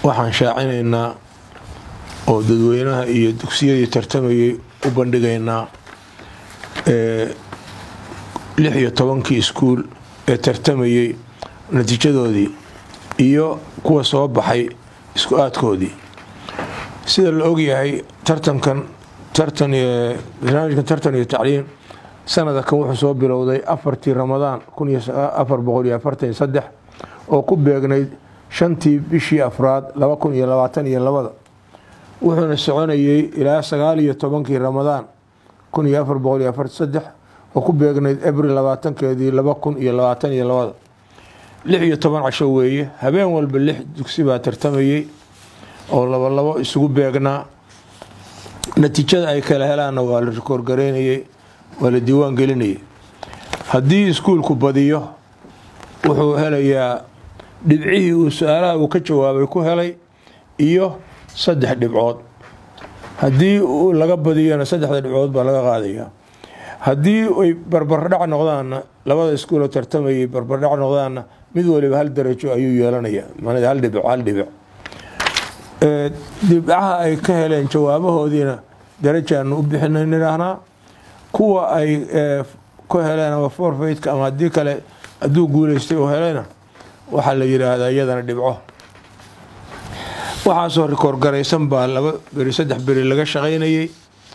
waxaan shaacinaynaa oo dadweynaha iyo dugsiyadii tartamayay u bandhigaynaa lix iyo tobankii iskuul ee tartamayey natiijadoodii iyo kuwa soo baxay isku aadkoodii sida la ogyahay tartankan barnaamijkan tartan iyo tacliim sanadakan wuxuu soo bilowday afartii ramadaan afar boqol iyo afartan saddex oo ku beegnayd shantii bishii afraad laba kun iyo labaatan iyo labada wuxuuna soconayey ilaa sagaal iyo tobankii ramadaan kun iyo afar boqol iyo afartan saddex oo ku beegnayd abril labaatankeedii laba kun iyo labaatan iyo labada lix iyo toban casho weeye habeen walba lix dugsi baa tartamayey oo labo labo isugu beegnaa natiijada ay kala helaanna waa la rikoorgaraynayey waa la diiwaan gelinayay haddii iskuulku badiyo wuxuu helayaa dhibcihii uu su-aalaha uu ka jawaabay ku helay iyo saddex dhibcood haddii laga badiyona saddexda dhibcood baa laga qaadaya haddii ay barbardhac noqdaanna labada iskuuloo tartamayay barbardhac noqdaanna mid waliba hal darajo ayuu yeelanaya hal dhibic hal dhibic dhibcaha ay ka heleen jawaabahoodiina darajaanu u bixina nidhaahnaa kuwa ay ku heleen ama forfaytka ama haddii kale hadduu guuleystay oo helayna waxaa la yidhaahdaa iyadana dhibco waxaasoo rikoorgaraysan baa laba beri saddex beri laga shaqaynayey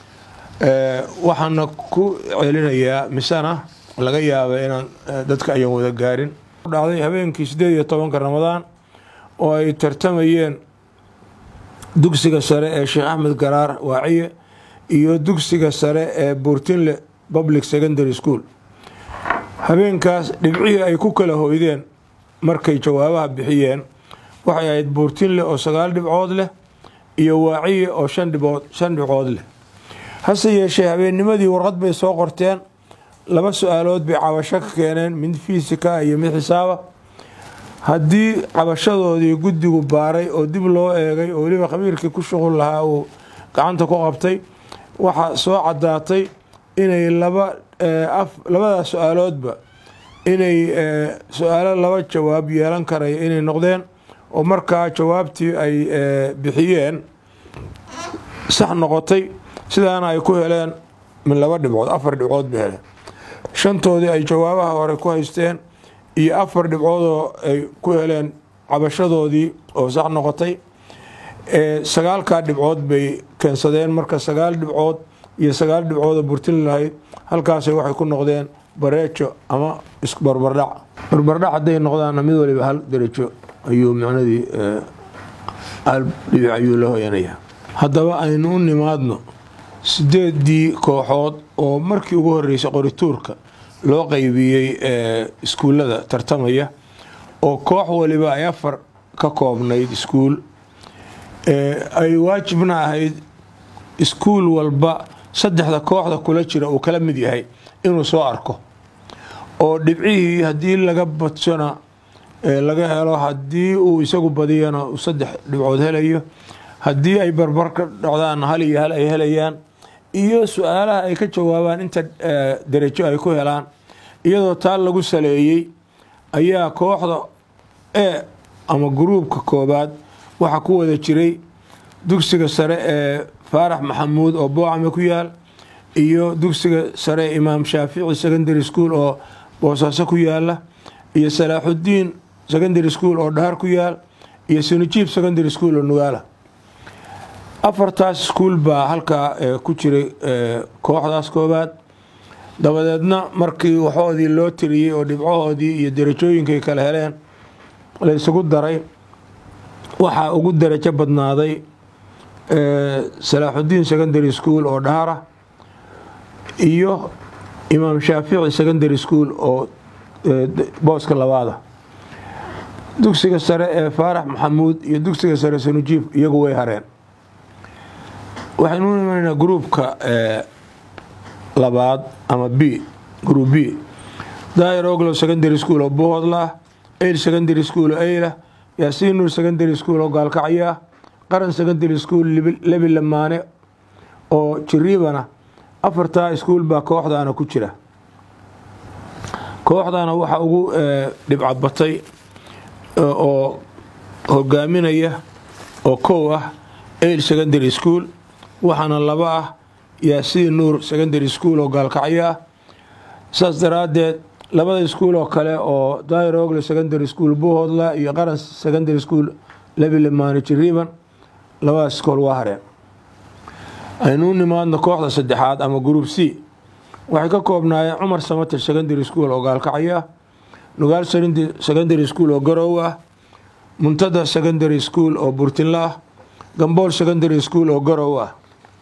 waxaana ku celinayaa misena laga yaaba inaan dadka ayan wada gaarin dhacday habeenkii sideed iyo tobanka ramadaan oo ay tartamayeen dugsiga sare ee sheekh axmed garaar waaciye iyo dugsiga sare ee buurtinle public secondary school habeenkaas dhibcihii ay ku kala hoydeen markay jawaabaha bixiyeen waxay ahayd buurtinle oo sagaal dhibcood leh iyo waaciye oo shan dhibcood shan dhibcood leh hase yeeshee habeennimadii warqad bay soo qorteen laba su-aalood bay cabasho ka keeneen mid fiisika iyo mid xisaaba haddii cabashadoodii guddigu baaray oo dib loo eegay oo weliba khabiirkii ku shuqul lahaa uu gacanta ku qabtay waxaa soo caddaatay inay laba labadaas su-aaloodba inay su-aalo laba jawaab yeelan karaya inay noqdeen oo markaa jawaabtii ay bixiyeen sax noqotay sidaana ay ku heleen min laba dhibcood afar dhibcood bay heleen shantoodii ay jawaabaha hore ku haysteen iyo afar dhibcoodoo ay ku heleen cabashadoodii oo sax noqotay sagaalkaa dhibcood bay keensadeen marka sagaal dhibcood iyo sagaal dhibcoodoo burtin lahayd halkaasay waxay ku noqdeen bareejo ama barbardhac barbardhac hadday noqdaanna mid waliba hal darajo ayuu micnadii hal dhibic ayuu la hoyanaya haddaba aynu u nimaadno sideedii kooxood oo markii ugu horeysay qorituurka loo qaybiyey iskuullada tartamaya oo koox waliba ay afar ka koobnayd iskuul ay waajibna ahayd iskuul walba saddexda kooxda kula jira uu kala mid yahay inuu soo arko oo dhibcihii haddii laga badsona laga helo haddii uu isagu badiyana uu saddex dhibcood helayo haddii ay barbar ka dhocdaanna hal iyo hal ay helayaan iyo su-aalaha ay ka jawaabaan inta darajo ay ku helaan iyadoo taa lagu saleeyey ayaa kooxda e ama gruubka koobaad waxaa ku wada jiray dugsiga sare ee faarax maxamuud oo boocame ku yaal iyo dugsiga sare ee imaam shaafici secondary school oo boosaaso ku yaala iyo salaaxudiin secondary school oo dhahar ku yaal iyo sunijiib secondary school oo nugaala afartaas iskuul baa halkaa ku jiray kooxdaas koobaad dabadeedna markii waxoodii loo tiriyey oo dhibcahoodii iyo darajooyinkay kala heleen la isugu daray waxaa ugu darajo badnaaday salaaxudiin secondary school oo dhahara iyo imaam shaafici secondary school oo booska labaada dugsiga sare ee faarax maxamuud iyo dugsiga sare sanujiif iyagu way hareen waxaynu u imanaynaa gruubka labaad ama b group b daahir oglow secondary school oo bohoodla ah ayl secondary school oo aylah yaasiin nuur secondary school oo gaalkacyo ah qaran secondary school lebi lamaane oo jiriibana afartaa iskuul baa kooxdaana ku jira kooxdana waxaa ugu dhibcabatay oo hogaaminaya oo kow ah ail secondary school waxaana laba ah yaasiin nuur secondary school oo gaalkacyo ah saas daraaddeed labada iskuul oo kale oo dairogle secondary school buuhoodla iyo qaran secondary school labile maanijiriiban labadaas iskool waa hareen aynuu nimaadno kooxda saddexaad ama group c waxay ka koobnaayeen cumar samater secondary school oo gaalkacyo ah nugaal secondary school oo garow ah muntada secondary school oo burtinla ah gambool secondary school oo garow ah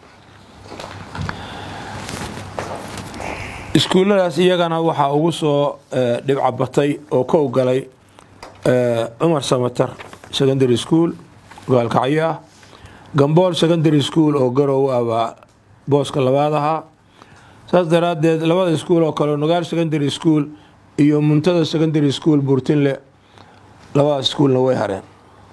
iskuulladaas iyagana waxaa ugu soo dhibca batay oo kow galay cumar samater secondary school gaalkacyo ah gambool secondary school oo garow ah baa booska labaad ahaa saas daraaddeed labada iskuul oo kale nugaal secondary school iyo muntada secondary school burtinle labadaas iskuulna way hareen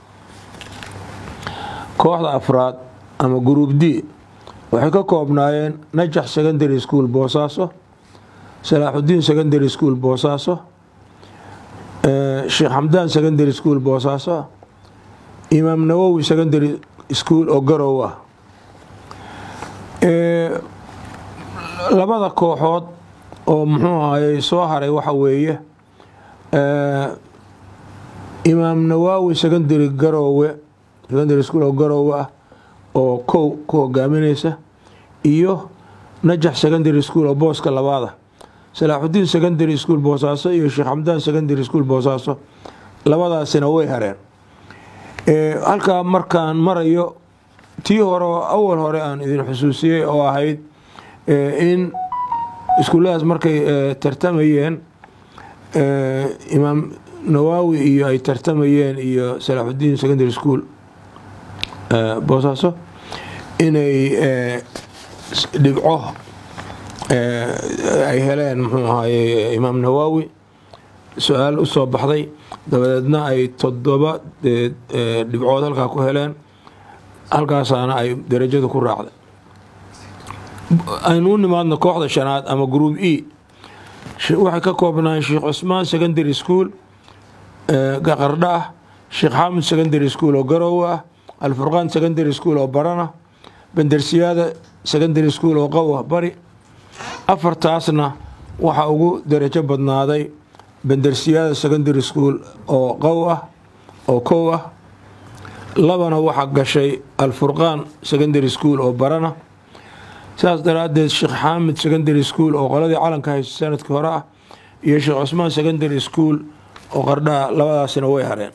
kooxda afraad ama group d waxay ka koobnaayeen najax secondary school boosaaso salaaxudiin secondary school boosaaso sheekh xamdaan secondary school boosaaso imaam nawowi secondary school oo garow ah labada kooxood oo muxuu ahayey soo haray waxa weeye imaam nawaawi secondary garoowe secondary school oo garoowe ah oo kow ku hogaaminaysa iyo najax secondary school oo booska labaada salaaxudiin secondary school boosaaso iyo sheekh xamdaan secondary school boosaaso labadaasina way hareen halkaa markaan marayo tii hore oo awal hore aan idin xusuusiyey oo ahayd in iskuulladaas markay tartamayeen imaam nawaawi iyo ay tartamayeen iyo salaaxudiin secondary school boosaaso inay dhibco ay heleen muxuu ahaye imaam nawaawi su-aal usoo baxday dabadeedna ay toddoba dhibcood halkaa ku heleen halkaasaana ay darajadu ku raacday aynuu nimaadno kooxda shanaad ama group e waxay ka koobnaayeen sheekh cusmaan secondary school qardha ah sheekh xaamud secondary school oo garow ah alfurqaan secondary school oo barana bandersiyaada secondary school oo qow ah bari afartaasna waxaa ugu darajo badnaaday bandersiyaada secondary school oo qow ah oo kow ah labana waxaa gashay alfurqaan secondary school oo barana sidaas daraaddeed sheekh xaamid secondary school oo qoladii calanka haysa sanadkii hore ah iyo sheekh cusmaan secondary school oo qardhaha labadaasina way hareen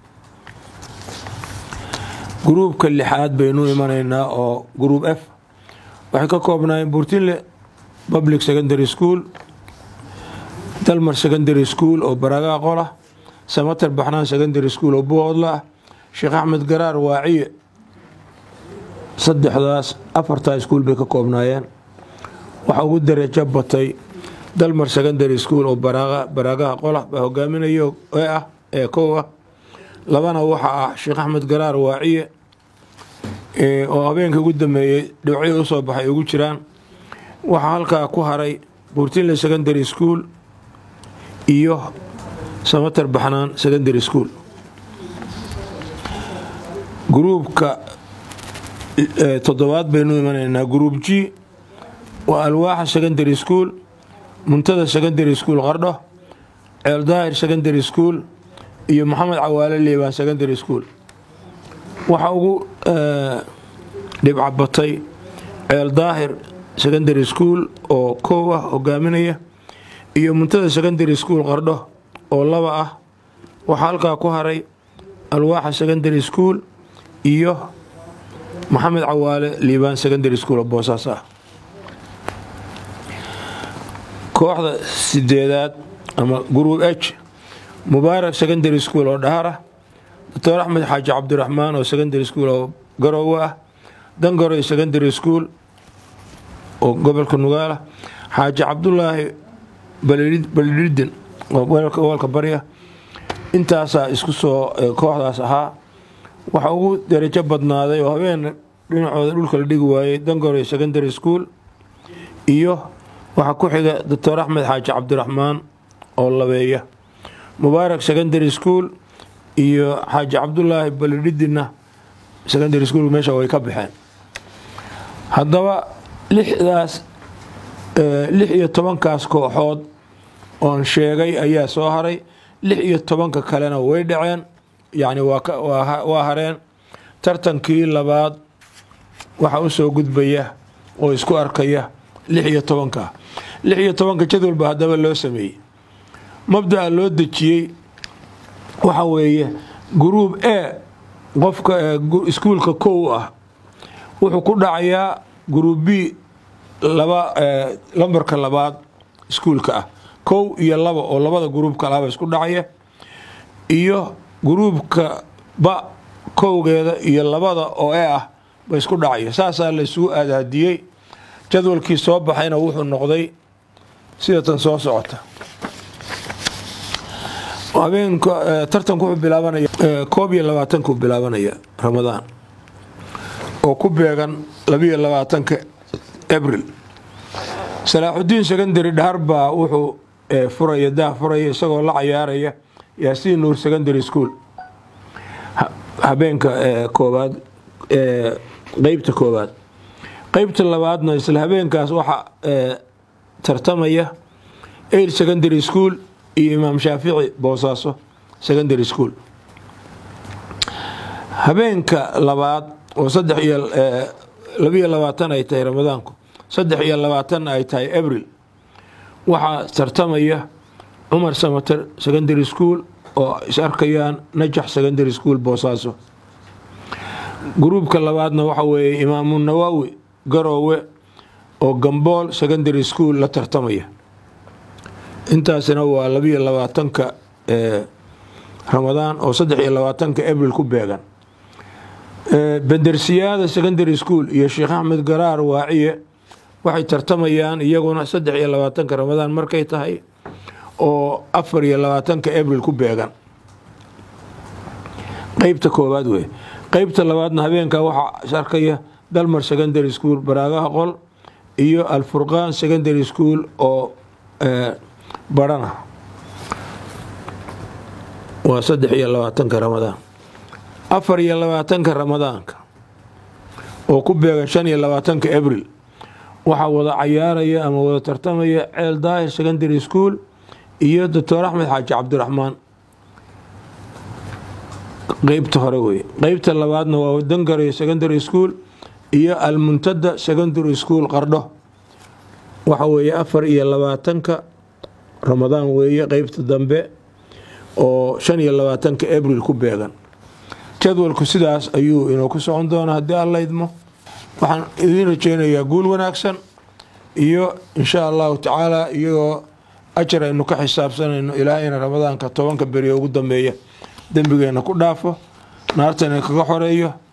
gruubka lixaad baynu imanaynaa oo group f waxay ka koobnaayeen burtinle public secondary school dalmar secondary school oo baragaha qolah samater baxnaan secondary school oo buhoodla ah sheekh axmed garaar waaciye saddexdaas afartaa iskuul bay ka koobnaayeen waxaa ugu darajo batay dalmar secondary school oo baraagaha qolah baa hogaaminayo ee ah ee kow ah labana waxa ah sheekh axmed garaar waaciye oo habeenkii ugu dambeeyey dhibcihii usoo baxay ugu jiraan waxaa halkaa ku haray burtinle secondary school iyo samater baxnaan secondary school gruubka toddobaad baynu imanaynaa group g waa alwaaxa secondary school muntada secondary school qardho ceeldaahir secondary school iyo maxamed cawaale liibaan secondary school waxaa ugu dhibca batay ceeldaahir secondary school oo kow ah hogaaminaya iyo muntada secondary school qardho oo laba ah waxaa halkaa ku haray alwaaxa secondary school iyo maxamed cawaale liibaan secondary school oo boosaas ah kooxda sideedaad ama group h mubaarak secondary school oo dhahar ah doctor axmed xaaji cabdiraxmaan oo secondary school oo garowe ah dangoroy secondary school oo gobolka nugaala xaaji cabdulaahi balidhidin oo gobolka barya intaasaa isku soo kooxdaas ahaa waxaa ugu darajo badnaaday oo habeen dhinacooda dhulka la dhigi waayey dangoroy secondary school iyo waxaa ku xiga doctor axmed xaaji cabdiraxmaan oo labeeya mubaarak secondary school iyo xaaji cabdulaahi balidhidinna secondary school meesha way ka baxeen haddaba lixdaas lix iyo tobankaas kooxood oon sheegay ayaa soo haray lix iyo tobanka kalena way dhaceen yacni waa hareen tartankii labaad waxaa u soo gudbaya oo isku arkaya lix iyo tobanka lix iyo tobanka jadwalba haddaba loo sameeyey mabda'a loo dejiyey waxa weeye gruub e qofka iskuulka kow ah wuxuu ku dhacayaa gruub b laba lambarka labaad iskuulka ah kow iyo laba oo labada gruubka laaba isku dhacaya iyo gruubka ba kowgeeda iyo labada oo e ah ba isku dhacaya saasaa la isugu aadaadiyey jadwalkii soo baxayna wuxuu noqday sida tan soo socota habeenka tartanku wuxuu bilaabanaya koob iyo labaatanku bilaabanaya ramadaan oo ku beegan labiyo labaatanka abril salaaxudiin secondary dhahar baa wuxuu furaya daah furaya isagoo la cayaaraya yaasiin nuur secondary school habeenka koobaad qeybta koobaad qeybta labaadna isla habeenkaas waxaa tartamaya air secondary school iyo imaam shaafici boosaaso secondary school habeenka labaad oo saddex iyo labiyo labaatan ay tahay ramadaanku saddex iyo labaatanna ay tahay abril waxaa tartamaya cumar samater secondary school oo is arkayaan najax secondary school boosaaso gruubka labaadna waxa weeye imaamu nawaawi garoowe oo gambool secondary school la tartamaya intaasina waa labiyo labaatanka ramadaan oo saddex iyo labaatanka abril ku beegan bendersiyaada secondary school iyo sheekh axmed garaar waaciye waxay tartamayaan iyaguna saddex iyo labaatanka ramadaan markay tahay oo afar iyo labaatanka abril ku beegan qeybta koowaad wey qeybta labaadna habeenka waxaa is arkaya dalmar secondary school baraagaha qol iyo alfurqaan secondary school oo barana waa saddex iyo labaatanka ramadaan afar iyo labaatanka ramadaanka oo ku beegan shan iyo labaatanka abril waxaa wada cayaaraya ama wada tartamaya ceel daahir secondary school iyo doctor axmed xaaji cabdiraxmaan qeybta hore wey qeybta labaadna waa dangare secondary school iyo almuntada secondary school qardho waxa weeye afar iyo labaatanka ramadaan weeye qeybta dambe oo shan iyo labaatanka abril ku beegan jadwalku sidaas ayuu inoo ku socon doonaa haddii alla idmo waxaan idiin rajeynayaa guul wanaagsan iyo insha allahu tacaala iyagoo ajar aynu ka xisaabsanayno ilaahayna ramadaanka tobanka beriyo ugu dambeeya dembigeena ku dhaafo naartana kaga xoreeyo